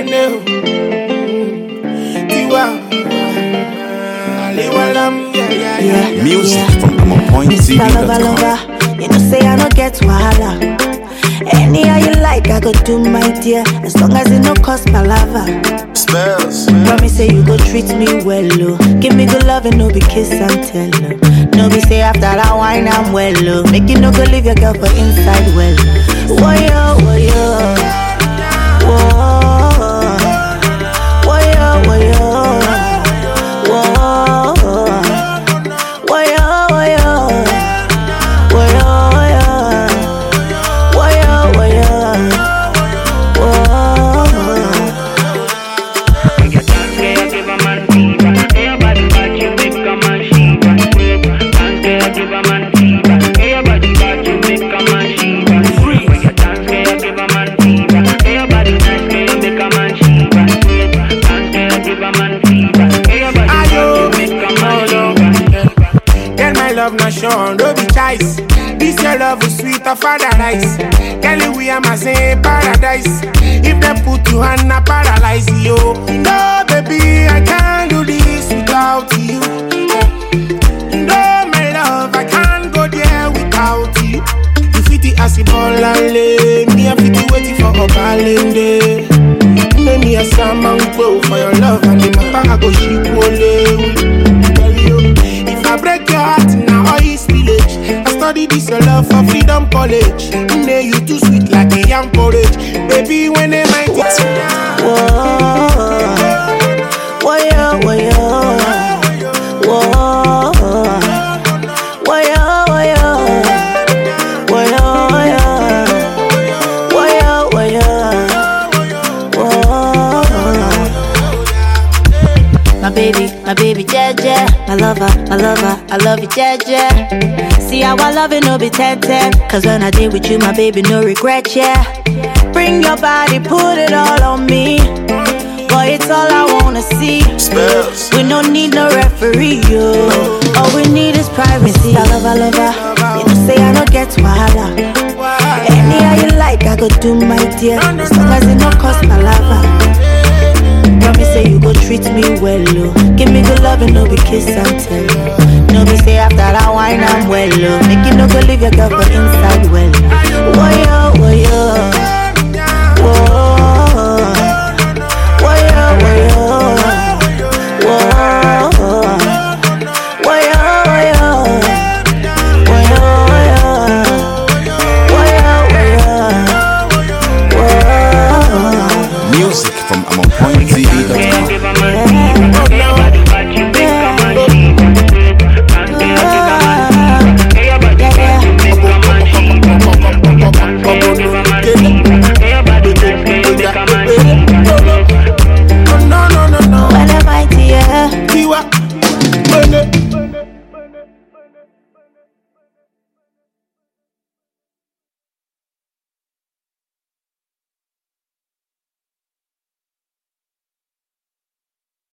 kene o. Tiwa. Aliwalam, yeah, yeah, yeah. Yeah, Music yeah. from Mr. Lover, PointTV.com. lover, you know say I don't get wahala. Anyhow you like, I go do my dear, as long as it no cost palava. Spells. Promise say you go treat me well, oh. Give me good love and no be kiss and tell, oh. No be say after that wine I'm well, oh. Make you no go leave your girl for inside well. Woyo, woyo, woah, woyo, woyo, woah, woyo, woyo, woyo, woyo, woyo, woyo, woah. Ayo, hold on. Girl, my love not shown, no be choice. This your love is sweet of paradise. Girl, we are my same paradise. If they put you on a paralyze you. No, baby, I can't do this without you. No, my love, I can't go there without you. You fit it as a ball and lay. Me, I fit it waiting for a balance Make me a salmon go for your love and the matter I go ship ole. Tell you, if I break your heart now all is village. I study this your love for freedom college. Nay, you too sweet like a young porridge. Baby, when they might it's Whoa, woyo, woyo, whoa, woyo, woyo, woyo, woyo, woyo, woyo, My baby, my baby, Jeje, my lover, my lover, I love you, Jeje. See how I love it, no be 10 10. Cause when I did with you, my baby, no regret, yeah. Bring your body, put it all on me. Boy, it's all I wanna see. Spells. We don't need no referee, yo. All we need is privacy. I love, I love, her. You know, say I don't get wahala. Anyhow you like, I go do my dear. As long as it no cost my lava. Promise say you go treat me well, oh. Give me good love and no be kiss and tell. oh. No be say after that wine I'm well, oh. Make you no go leave your girl for inside well.